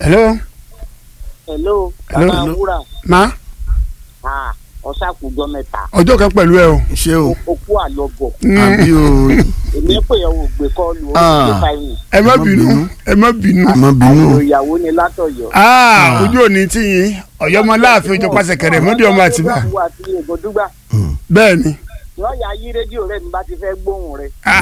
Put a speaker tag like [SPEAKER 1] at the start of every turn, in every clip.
[SPEAKER 1] hello
[SPEAKER 2] hello
[SPEAKER 1] Hello,
[SPEAKER 2] bàbá
[SPEAKER 1] hello.
[SPEAKER 2] wúrà
[SPEAKER 1] ma
[SPEAKER 2] ah ọ̀sàkùjọ mẹ́ta
[SPEAKER 1] ọjọ́ kan pẹ̀lú ẹ o.
[SPEAKER 3] ṣé o
[SPEAKER 2] okú àlọ́bọ̀
[SPEAKER 3] àbí o
[SPEAKER 2] èmi pè ọ́ ògbé kọ́ọ̀lù ó
[SPEAKER 3] Ah.
[SPEAKER 2] ti fáyìn
[SPEAKER 1] ẹ má
[SPEAKER 3] Ẹ má
[SPEAKER 1] bínú
[SPEAKER 3] bínú.
[SPEAKER 1] ẹ má bínú.
[SPEAKER 3] má bínú
[SPEAKER 2] àbúrò
[SPEAKER 3] o
[SPEAKER 2] ìyàwó ni látọ̀yọ́.
[SPEAKER 1] aa ojú òní tí yín ọ̀yọ́mọ láàfin ojú pàṣẹ kẹrẹ mọ́dí ọmọ àtìbá
[SPEAKER 2] ìwà àti ègòdúgbà
[SPEAKER 1] bẹ́ẹ̀ ni.
[SPEAKER 2] lọ́ọ̀yà yí rédíò rẹ̀ mi bá ti fẹ́ gbóhùn rẹ̀.
[SPEAKER 1] Ah,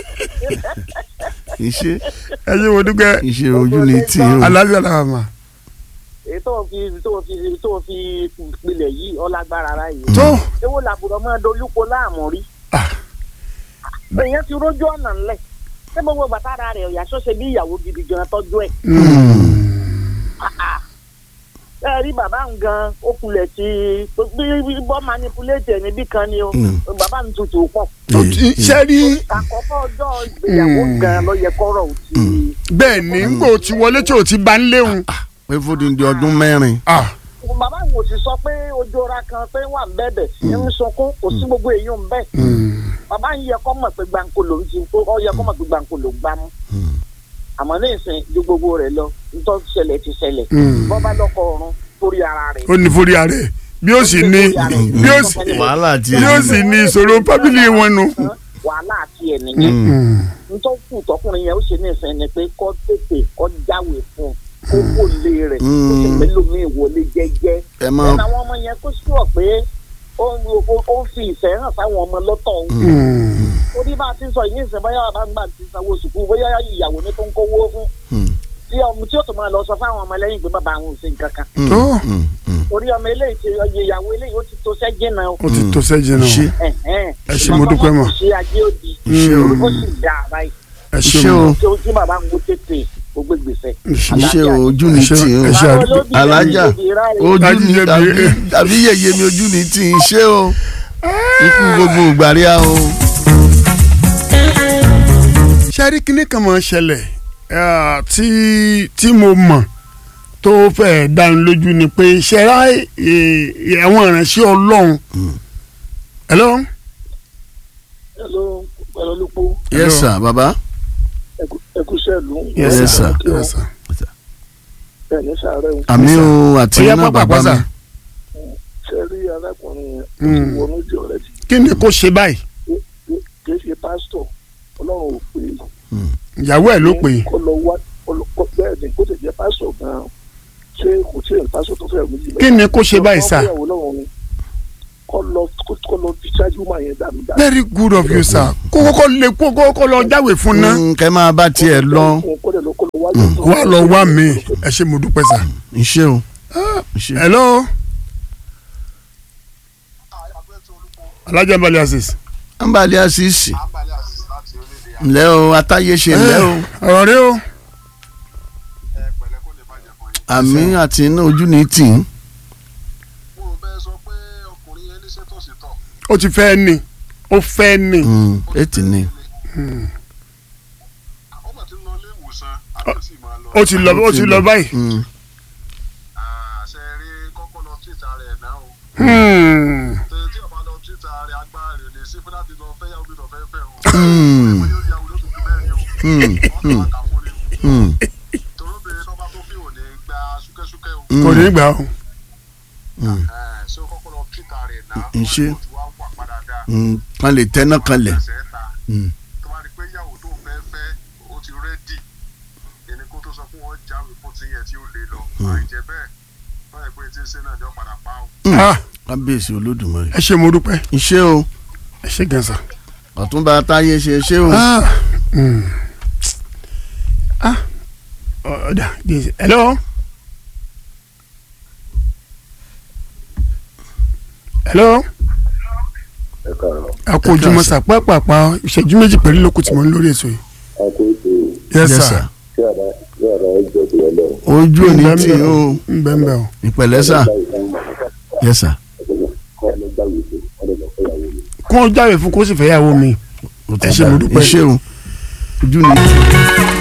[SPEAKER 3] iṣẹ́
[SPEAKER 1] ẹ ṣe wo dúpẹ́
[SPEAKER 3] iṣẹ́ ojú ni tí o
[SPEAKER 1] aláṣẹ làwọn ma.
[SPEAKER 2] èyí tó fi tó fi tó fi pilẹ̀ yìí ọlágbára ara yìí.
[SPEAKER 1] tó
[SPEAKER 2] ewo làbùrọ̀ máa dolúkọ láàmú rí.
[SPEAKER 1] Ah.
[SPEAKER 2] èèyàn ti rójú ọ̀nà ńlẹ̀ ṣé gbogbo bàtàrà rẹ̀ ọ̀yà ṣọ́ṣe bí ìyàwó gidi gan tọ́jú ẹ̀. ẹ rí bàbá ń gan ó kulẹ̀ sí bí bọ́ manipulate ẹ̀ níbí kan ni o
[SPEAKER 3] Mm.
[SPEAKER 2] bàbá mi tutù pọ̀.
[SPEAKER 1] ṣe rí
[SPEAKER 2] àkọ́kọ́ ọjọ́ ìgbéyàwó
[SPEAKER 1] Mm.
[SPEAKER 2] gan ló yẹ kọ́rọ̀ ò ti.
[SPEAKER 1] bẹ́ẹ̀ ni n kò ti wọlé tí o ti bá ń léwu.
[SPEAKER 3] pé fódìdí ọdún mẹ́rin
[SPEAKER 1] Ah,
[SPEAKER 2] bàbá mi ò sì sọ pé ojú ọ̀ra kan pé wà ń bẹ̀bẹ̀ ń sunkún kò sí gbogbo èèyàn ń bẹ̀.
[SPEAKER 1] mm,
[SPEAKER 2] bàbá ń yẹ kọ́ mọ̀ pé gbàǹkó ló ń ti ó yẹ kọ́ mọ̀ pé gbàǹkó ló ń gbá mú. àmọ́ ní ìsìn ju gbogbo rẹ̀ lọ nítorí ṣẹlẹ̀ ti ṣẹlẹ̀
[SPEAKER 1] Mm.
[SPEAKER 2] bọ́ bá lọ́kọ̀ ọ̀run torí ara rẹ̀.
[SPEAKER 1] ó ní forí ara ẹ bí ó sì ní bí ó sì
[SPEAKER 3] wàhálà tí
[SPEAKER 1] bí ó sì ní ìṣòro fábílì wọn nu.
[SPEAKER 2] wàhálà àti ẹ̀ nìyẹn.
[SPEAKER 1] Mm,
[SPEAKER 2] nítorí kù tọkùnrin yẹn ó ṣe ní ìsìn ni pé kọ́ tètè kọ́ jáwé fún un kó wò lé rẹ̀ kó sì
[SPEAKER 3] Mm.
[SPEAKER 2] mélòó mi ìwọlé jẹ́jẹ́.
[SPEAKER 3] ẹ mọ
[SPEAKER 2] ẹ̀nà àwọn ọmọ yẹn kó sùọ̀ pé ó ń ó- ó ń fi ìfẹ́ hàn sáwọn ọmọ lọ́tọ̀ òun.
[SPEAKER 1] mm,
[SPEAKER 2] orí bá a ti sọ yìí ìsìn bóyá bàbá ń gbà ti sanwó sùkúù bóyá ìyàwó ní tó ń kówó fún tí ọmọ tí ó tún máa lọ sọ fáwọn ọmọ lẹ́yìn pé bàbá àwọn ò ṣe nǹkan kan.
[SPEAKER 1] tó
[SPEAKER 2] orí ọmọ eléyìí ti ọyẹ ìyàwó eléyìí ó ti tó sẹ́jìn náà.
[SPEAKER 1] ó ti tó sẹ́jẹ̀ náà.
[SPEAKER 3] Ṣé.
[SPEAKER 1] Ẹ ṣé, mo dúpẹ́ mọ́.
[SPEAKER 2] ṣe ajé òdì
[SPEAKER 3] Iṣẹ́ o.
[SPEAKER 2] ó sì dá a báyìí
[SPEAKER 1] ẹ ṣe
[SPEAKER 3] iṣẹ́ o
[SPEAKER 1] o.
[SPEAKER 2] tí ó tí bàbá ń gbó tètè ó gbé gbèsè.
[SPEAKER 3] iṣẹ́ ojú ni
[SPEAKER 1] Ẹ ṣé-
[SPEAKER 3] tí o
[SPEAKER 1] ẹ ṣé
[SPEAKER 2] Báwo
[SPEAKER 1] àdúgbò.
[SPEAKER 2] ló bí
[SPEAKER 3] alájà
[SPEAKER 2] lóbi ráre?
[SPEAKER 3] ojú
[SPEAKER 1] Ajú
[SPEAKER 3] ni
[SPEAKER 1] yẹ
[SPEAKER 3] tàbí
[SPEAKER 1] bí-
[SPEAKER 3] tàbí yẹyẹ mi ojú ni tí ń ṣe o ikú gbogbo ìgbàríà o.
[SPEAKER 1] ṣẹ́rí kínní kan máa ń ṣẹlẹ̀ ah, tí tí mo mọ̀ tó fẹ́ dáni lójú ni pé ṣẹ́rá àwọn ìránṣẹ́ ọlọ́run. hello.
[SPEAKER 2] Hello, pẹ̀lú olùpọ̀
[SPEAKER 3] yes sir baba
[SPEAKER 2] ẹkú sẹ́ẹ̀lú.
[SPEAKER 3] Yes, sir.
[SPEAKER 1] Yes, sir.
[SPEAKER 2] bẹ́ẹ̀ ní sàárẹ̀ ń
[SPEAKER 3] àmì o àti
[SPEAKER 1] Ó yá,
[SPEAKER 3] iná
[SPEAKER 1] pápá,
[SPEAKER 3] bàbá
[SPEAKER 1] pásá.
[SPEAKER 3] mi
[SPEAKER 2] ṣe rí arákùnrin yẹn
[SPEAKER 1] Mm.
[SPEAKER 2] ti wọnú jẹ ọ̀rẹ́ ti
[SPEAKER 1] kí ni kò ṣe báyìí
[SPEAKER 2] kì í ṣe pásítọ̀ ọlọ́run ò pé
[SPEAKER 1] ìyàwó ẹ̀ ló pè é.
[SPEAKER 2] kó lọ wá kó lọ- kó- bẹ́ẹ̀ ni kó tẹ̀ jẹ́ pásítọ̀ gan-an ṣé kò tí ì pásítọ̀ tó fẹ́ méjì
[SPEAKER 1] kí ni kò ṣe báyìí sá.
[SPEAKER 2] ọmọ ìyàwó lọ́wọ́ ni kó lọ kó- kó lọ fi ṣáájú máa yẹn dànù dànù.
[SPEAKER 1] very good of you sir kó kókó lè kó kókó lọ jáwèé fún ná.
[SPEAKER 3] Mm, kẹ́ máa bá tiẹ̀ lọ
[SPEAKER 2] kó lè lọ kó lọ wá lọ́tọ̀.
[SPEAKER 1] wà á lọ wá mi ẹ ṣe mo dúpẹ́ sá.
[SPEAKER 3] iṣẹ́ o iṣẹ́
[SPEAKER 1] hello. alájà balẹ̀ asis.
[SPEAKER 3] nbàlẹ̀ àṣìṣì ǹlẹ́ o atáyéṣe ǹlẹ́ o
[SPEAKER 1] ọ̀rọ̀ rẹ o.
[SPEAKER 3] àmì àti iná ojú ni tì í
[SPEAKER 4] mo rò bẹ́ẹ̀ sọ pé ọkùnrin yẹn ní sétòsítọ̀
[SPEAKER 1] ó ti fẹ́ ni ó fẹ́ ni.
[SPEAKER 3] Mm, ètì ni
[SPEAKER 4] ọgbà tí ń lọ ilé ìwòsàn àti sì máa lọ.
[SPEAKER 1] ó ti lọ ó ti lọ báyìí.
[SPEAKER 3] Mm,
[SPEAKER 4] àṣẹ rí kọ́kọ́ lọ títa rẹ̀ náà o
[SPEAKER 1] Hmm.
[SPEAKER 4] tẹ tí ọba lọ títa rẹ̀ agbára rẹ̀ lè sí fún láti lọ fẹ́ yàwó bí lọ fẹ́ fẹ́ o.
[SPEAKER 3] Mm.
[SPEAKER 4] ó yóò yàwó lóṣù tó mẹ́rin o.
[SPEAKER 3] Mm,
[SPEAKER 4] wọ́n tó àkà fún ni o.
[SPEAKER 3] mm,
[SPEAKER 4] torí obìnrin tó bá tó fi òní gba súkẹ́súkẹ́ o.
[SPEAKER 3] mm.
[SPEAKER 1] kò ní gbà ó.
[SPEAKER 3] Mm,
[SPEAKER 4] Ẹ̀, ṣé o kọ́kọ́ lọ títa rẹ̀ náà.
[SPEAKER 3] ń ṣe.
[SPEAKER 4] wọ́n ti wá wà padà dáa.
[SPEAKER 3] mm. kan lè tẹ́ná kan lẹ̀
[SPEAKER 4] ẹsẹ̀ ta.
[SPEAKER 3] Mm.
[SPEAKER 4] tó bá rí i pé ìyàwó tó fẹ́ fẹ́ ó ti rẹ́dì ẹni kó tó sọ fún wọn jáwé fún ti yẹn tí ó lè lọ àìjẹ́ bẹ́ẹ̀ báyìí pé tí ń ṣe náà ni ó padà pa ó.
[SPEAKER 1] Ah,
[SPEAKER 3] kábíyèsí olódùmarè
[SPEAKER 1] ẹ ṣe mo dúpẹ́
[SPEAKER 3] iṣẹ́ o
[SPEAKER 1] ẹ ṣe gan sa.
[SPEAKER 3] ọ̀túnba atáyé ṣe ṣé o
[SPEAKER 1] Ah, hmm. Ah, ọ̀dà díẹ̀ hello. hello.
[SPEAKER 2] ẹ káàárọ̀
[SPEAKER 1] a kò ojúmọ́ sà pápápá ìṣẹ́jú méjì pẹ̀lú lókùn tí mo ń lórí ètò yìí.
[SPEAKER 2] a kò tó
[SPEAKER 1] yes
[SPEAKER 3] Yes,
[SPEAKER 1] sir.
[SPEAKER 3] sir.
[SPEAKER 2] ṣé àrà ṣé àrà ẹjọ́ tó lọ
[SPEAKER 3] ojú òní tì í o
[SPEAKER 1] ń bẹ́ẹ̀ ń bẹ́ẹ̀ o.
[SPEAKER 3] ìpẹ̀lẹ́ sà yes sir
[SPEAKER 2] kọ́ ọ lọ gbàgbé tó ọ lọ fẹ́ yàwó mi.
[SPEAKER 1] kó o jáwèé fún kó o sì fẹ́ yàwó mi.
[SPEAKER 3] Ó ti
[SPEAKER 1] Ẹ ṣé,
[SPEAKER 3] dá.
[SPEAKER 1] mo dúpẹ́.
[SPEAKER 3] iṣẹ́ o ojú ni tì í.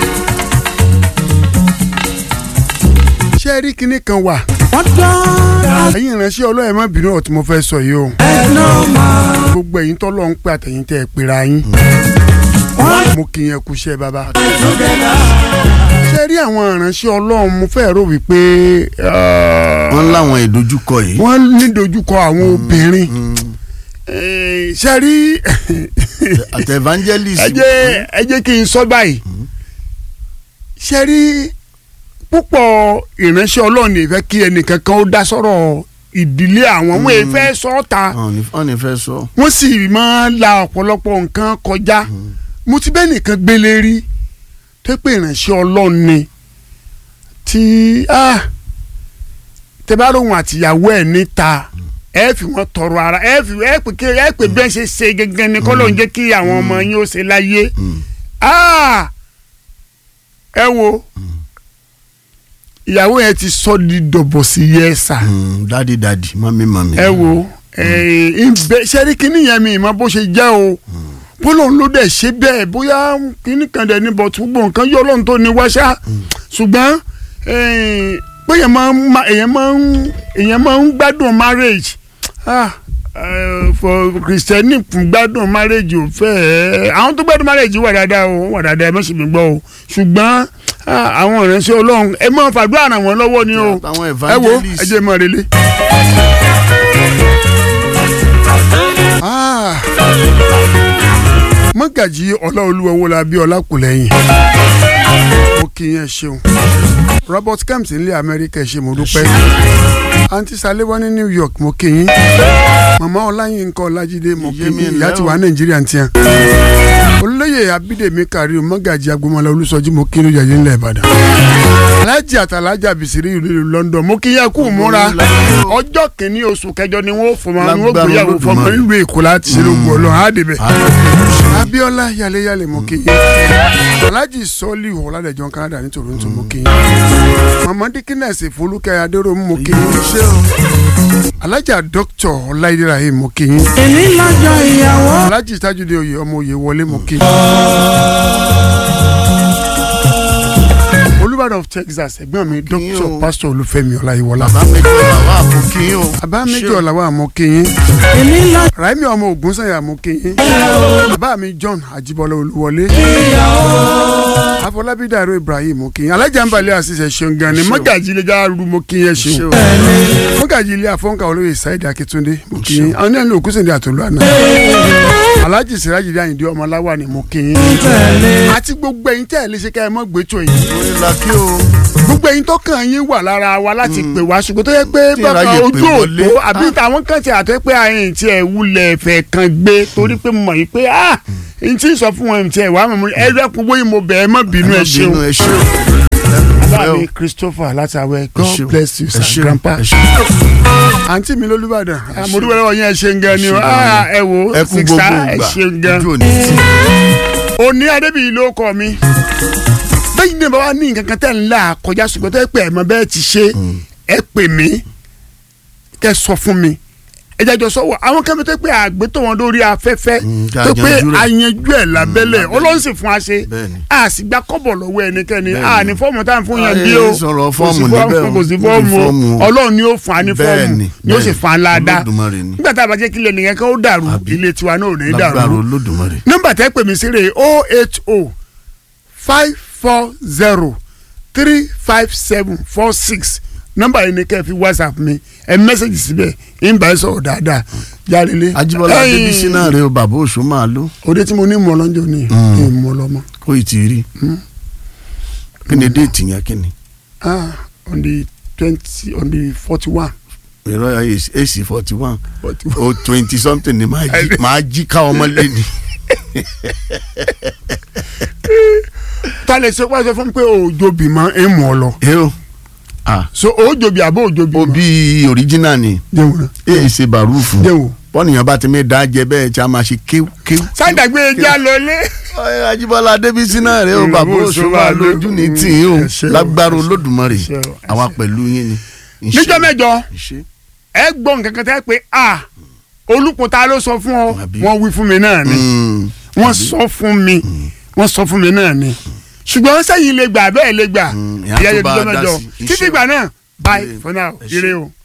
[SPEAKER 1] ṣé ẹ rí kinní kan wà. ẹ̀yin ìránṣẹ́ ọlọ́yẹ̀ má bínú ọ̀tí mo fẹ́ sọ yìí o. gbogbo ẹ̀yin tọ́lọ́ ń pè àtẹ̀yìn tẹ́ ẹ pera yín. mo kì í yẹn kú iṣẹ́ bàbá. ṣé ẹ rí rí àwọn ìránṣẹ́ ọlọ́run mo fẹ́ rò wípé ah,
[SPEAKER 3] wọ́n láwọn ìdojúkọ yìí.
[SPEAKER 1] wọ́n ní dojúkọ àwọn obìnrin Eh, ṣe rí
[SPEAKER 3] àti evangelist.
[SPEAKER 1] ẹ jẹ́ ẹ jẹ́ kí n sọ báyìí ṣe rí púpọ̀ ìránṣẹ́ ọlọ́run ní ìfẹ́ kí ẹnìkankan ó dá sọ̀rọ̀ ìdílé àwọn wọn èyí fẹ́ sọ ọ́ ta
[SPEAKER 3] wọ́n ní- wọ́n ní fẹ́ sọ.
[SPEAKER 1] wọ́n sì máa ń la ọ̀pọ̀lọpọ̀ nǹkan kọjá mo ti bẹ́ẹ̀ nìkan gbélé rí tó pé ìránṣẹ́ ọlọ́run ni tí ah, tẹ bá lóhun àtìyàwó ẹ̀ níta ẹ fi wọn tọrọ ara ẹ fi ẹ pè kí ẹ pè bí ẹ ṣe ṣe gẹ́gẹ́ ni kọ́ ló ń jẹ́ kí àwọn ọmọ yín ó ṣe láyé Ah! ẹ wo ìyàwó yẹn ti sọ di dọ̀bọ̀ sí yẹ́sà
[SPEAKER 3] dadi dadi mami mami.
[SPEAKER 1] ẹ wo sẹ́rí kínní yẹn mi ìmọ̀ bó ṣe jẹ́ o bọ́lá òun ló dẹ̀ ṣe bẹ́ẹ̀ bóyá kínní kan dẹ̀ ní bọ̀tú gbogbo nǹkan yọ ọlọ́run tó ní wáṣá ṣùgbọ́n eh, pé èèyàn máa ń ma- èèyàn máa ń èèyàn máa ń gbádùn marriage ah, eh, for Christianity fún gbádùn marriage ò fẹ́ ẹ́ àwọn tó gbádùn marriage wà dáadáa o wà dáadáa ẹ má sì mí gbọ́ o ṣùgbọ́n ah, àwọn ìránṣẹ́ ọlọ́run ẹ máa fàdúrà ràn wọ́n lọ́wọ́ ni o
[SPEAKER 3] àwọn
[SPEAKER 1] ẹ wo
[SPEAKER 3] evangelist.
[SPEAKER 1] ẹ jẹ́ mọ́ relé. Ah. mọ́gàjì ọláolúwa owó la bí ọlákùlẹ́yìn mo kí yẹn ṣeun robert kemps nílẹ̀ amẹ́ríkà ẹ ṣé mo dúpẹ́ àǹtí sálẹ́wọ́ ní new york mo kí yín màmá ọláyínká ọlájídé mo kí
[SPEAKER 3] Yémi
[SPEAKER 1] yín
[SPEAKER 3] ńlẹ́
[SPEAKER 1] ìyá ti
[SPEAKER 3] o.
[SPEAKER 1] wà nàìjíríà ń tiẹ̀ olóyè abídèmí karim mọ́gàjì agbomọlá olùsọjí mo kí ní ìjàjẹ́ ńlẹ̀ ìbàdàn alájì àtàlájà bìsírí ìlú london mo kí yẹn kú múra ọjọ́ kìíní oṣù kẹjọ ni wọ́n fọmọ ni wọ́n
[SPEAKER 3] Lágbára
[SPEAKER 1] gbéyàwó fọmọ
[SPEAKER 3] Olódùmarè.
[SPEAKER 1] nílùú èkó láti ṣe lóògùn ọlọ́run á débẹ̀ abiola yaleyale mo kí yín alhaji sọlí ọládẹjọ canada ní toronto mo kí yín mama dikines folúkẹ́ adéròmù mo kí yín alhaja dr ọláìdé rahim mo kí yín
[SPEAKER 5] èmi lọ́jọ́ ìyàwó.
[SPEAKER 1] alhaji tajudé oyè ọmọ oyè wọlé mo kí yín olùbàdàn of texas ẹ̀gbọ́n mi
[SPEAKER 3] yín
[SPEAKER 1] dr
[SPEAKER 3] o.
[SPEAKER 1] pastor olúfẹ́mi ọláyíwọlá
[SPEAKER 3] bàbá méjì làwọn àfọkín o.
[SPEAKER 1] bàbá méjì ọ̀làwọ̀ àmọ́ kí yín
[SPEAKER 5] èmi lọ́jọ́
[SPEAKER 1] raimi ọmọ ògúnsànyà mo kí yín bàbá mi john ajibọlá olúwọlé afọlábí dàrú ibrahim mo kí yín alájà ń balẹ̀ àṣìṣe ṣeun gan ni mọ́gàjì ilé járu mo kí yín
[SPEAKER 3] Ṣé
[SPEAKER 1] ṣeun
[SPEAKER 3] o?
[SPEAKER 1] mọ́gàjì ilé afọ́nkà olóyè saidi akíntúndé mo kí yín àwọn náà ní òkúsìndé àtòlú àná alájì siraji dáyìndé ọmọláwà ni mo kí yín àti gbogbo ẹ̀yin tẹ́ ẹ lè ṣe ká ẹ mọ́ gbé tó yìí
[SPEAKER 3] orí la kí o.
[SPEAKER 1] gbogbo ẹ̀yin tó kàn yín wà lára wa láti pè wá ṣùgbọ́n tó yẹ pé
[SPEAKER 3] Tí
[SPEAKER 1] bàbá
[SPEAKER 3] ìráyè pè
[SPEAKER 1] ojú
[SPEAKER 3] wọlé.
[SPEAKER 1] òpó àbí àwọn kan ti àtọ́ pé àyìn tí ẹ̀ wulẹ̀ fẹ́ kan gbé torí pé mo mọ̀ yìí pé ah n tí ì sọ fún wọn tí ẹ̀ wá mọ̀ ẹ rẹ́pọ̀ bóyá mo bẹ̀ ẹ má bínú ẹ ṣeun
[SPEAKER 3] ẹ ṣeun.
[SPEAKER 1] bàbá mi Christopher látàwẹ̀ God
[SPEAKER 3] ṣeun.
[SPEAKER 1] bless you
[SPEAKER 3] Ẹ
[SPEAKER 1] sir
[SPEAKER 3] ṣeun.
[SPEAKER 1] grandpa
[SPEAKER 3] Ẹ ṣeun.
[SPEAKER 1] àǹtí mi lólúbàdàn àmọ́dúpẹ́ lọ́wọ́ yẹn ẹ ṣeun gan ni o
[SPEAKER 3] Ẹ ṣeun
[SPEAKER 1] Ah, ẹ wo
[SPEAKER 3] ẹ kú
[SPEAKER 1] sista
[SPEAKER 3] gbogbo
[SPEAKER 1] ẹ
[SPEAKER 3] ìgbà
[SPEAKER 1] ṣeun gan
[SPEAKER 3] ojú òní tì.
[SPEAKER 1] òní adébíyí ló kọ mi bẹ́ẹ̀ ni bàbá ní nǹkan kan tẹ̀ ń là kọjá ṣùgbọ́n tó yẹ pé ẹ̀mọ́ bẹ́ẹ̀ ti ṣe ẹ pè mí kẹ́ sọ fún mi ẹ jẹ́ jọ sọ́wọ́ àwọn kan tó pé àgbétò wọn lórí afẹ́fẹ́
[SPEAKER 3] Mm, ká
[SPEAKER 1] tó pé
[SPEAKER 3] yanjú rẹ̀.
[SPEAKER 1] ayanjú ẹ̀ lábẹ́lẹ̀
[SPEAKER 3] lábẹ́lẹ̀.
[SPEAKER 1] ọlọ́run sì fún wa ṣe
[SPEAKER 3] Bẹ́ẹ̀ni.
[SPEAKER 1] a sì gba kọ́bọ̀ lọ́wọ́ ẹnikẹ́ni
[SPEAKER 3] Bẹ́ẹ̀ni.
[SPEAKER 1] a ní fọ́ọ̀mù tá à ń fún yẹn
[SPEAKER 3] Ayé
[SPEAKER 1] bí o
[SPEAKER 3] sọ̀rọ̀
[SPEAKER 1] kò sí
[SPEAKER 3] fọ́ọ̀mù níbẹ̀ o.
[SPEAKER 1] kò sí
[SPEAKER 3] Kò sí
[SPEAKER 1] fọ́ọ̀mù o.
[SPEAKER 3] fọ́ọ̀mù o.
[SPEAKER 1] ọlọ́run ni ó fún wa ní fọ́ọ̀mù
[SPEAKER 3] Bẹ́ẹ̀ni,
[SPEAKER 1] ni ó sì
[SPEAKER 3] bẹ́ẹ̀ni.
[SPEAKER 1] fún wa ládàá
[SPEAKER 3] Olódùmarè ni.
[SPEAKER 1] nígbà tá a bá jẹ́ kí ilé nìyẹn kan ó dàrú
[SPEAKER 3] Àbí.
[SPEAKER 1] ilé tiwa náà ò ní
[SPEAKER 3] lágbára
[SPEAKER 1] dàrú
[SPEAKER 3] olódùmarè.
[SPEAKER 1] nọ́mbà tẹ́ pè mí sí rè o eight o five four zero three five seven four six nọ́mbà yìí ni kẹ́ ẹ fi whatsapp mi ẹ mẹ́sẹ̀gì síbẹ̀ ń bá ẹ sọ̀rọ̀ dáadáa jálele.
[SPEAKER 3] Ajíbọ́lá Adébísí náà rè o bàbá òṣù máa lò
[SPEAKER 1] òde tí mo ní mọ̀ lọ́jọ́ ni
[SPEAKER 3] Mm.
[SPEAKER 1] ní mọ̀ lọ́mọ.
[SPEAKER 3] kó ì tí ì rí. kí ni déètì yẹn kí ni.
[SPEAKER 1] ah on the twenty on the forty one.
[SPEAKER 3] ìrọ̀ ac forty one o twenty something ni máa jí máa jí ká ọmọ lé ni.
[SPEAKER 1] ta lè ṣe wáṣọ fún mi pé òjòbí mọ ẹ mọ̀ ọ lọ
[SPEAKER 3] ẹ o ah
[SPEAKER 1] so òjòbí àbó òjòbí
[SPEAKER 3] o
[SPEAKER 1] mọ
[SPEAKER 3] bí original ni
[SPEAKER 1] jẹun náà
[SPEAKER 3] èyí ṣe bàrúfù
[SPEAKER 1] jẹun.
[SPEAKER 3] bọ́nìyàn bá ti mi dá jẹ bẹ́ẹ̀ tí a máa ṣe kéw kéw.
[SPEAKER 1] sádàgbé ẹja lọlé.
[SPEAKER 3] ọ̀rẹ́ Ajíbọ́lá Adébísí náà rè o
[SPEAKER 1] Mm,
[SPEAKER 3] bàbá
[SPEAKER 1] bó
[SPEAKER 3] òṣù
[SPEAKER 1] ṣe
[SPEAKER 3] máa
[SPEAKER 1] wà
[SPEAKER 3] lójú ní
[SPEAKER 1] ló-
[SPEAKER 3] tì í o
[SPEAKER 1] ẹ ṣé o,
[SPEAKER 3] lágbára
[SPEAKER 1] ẹ ṣé,
[SPEAKER 3] Olódùmarè
[SPEAKER 1] ẹ ṣé o, ẹ
[SPEAKER 3] àwa
[SPEAKER 1] ṣé.
[SPEAKER 3] pẹ̀lú yín ni.
[SPEAKER 1] níjọ́ mẹ́jọ
[SPEAKER 3] Ìṣe.
[SPEAKER 1] ẹ gbọ́ nǹkan kan tẹ́ pé a olùpọ̀ta ló sọ fún ọ
[SPEAKER 3] Àbí.
[SPEAKER 1] wọ́n wí fún mi náà ni
[SPEAKER 3] Mm.
[SPEAKER 1] wọ́n sọ fún mi wọ́n sọ fún mi náà ni ṣùgbọ́n sẹ́yìn lè gbà bẹ́ẹ̀ lè gbà
[SPEAKER 3] Mm, ìyá
[SPEAKER 1] ìyá
[SPEAKER 3] tó
[SPEAKER 1] yẹn
[SPEAKER 3] bá
[SPEAKER 1] níjọ́
[SPEAKER 3] dá
[SPEAKER 1] mẹ́jọ
[SPEAKER 3] sí,
[SPEAKER 1] títí
[SPEAKER 3] iṣẹ́
[SPEAKER 1] ìgbà náà bye
[SPEAKER 3] Ire.
[SPEAKER 1] for now
[SPEAKER 3] Ẹ ṣé.
[SPEAKER 1] ire o.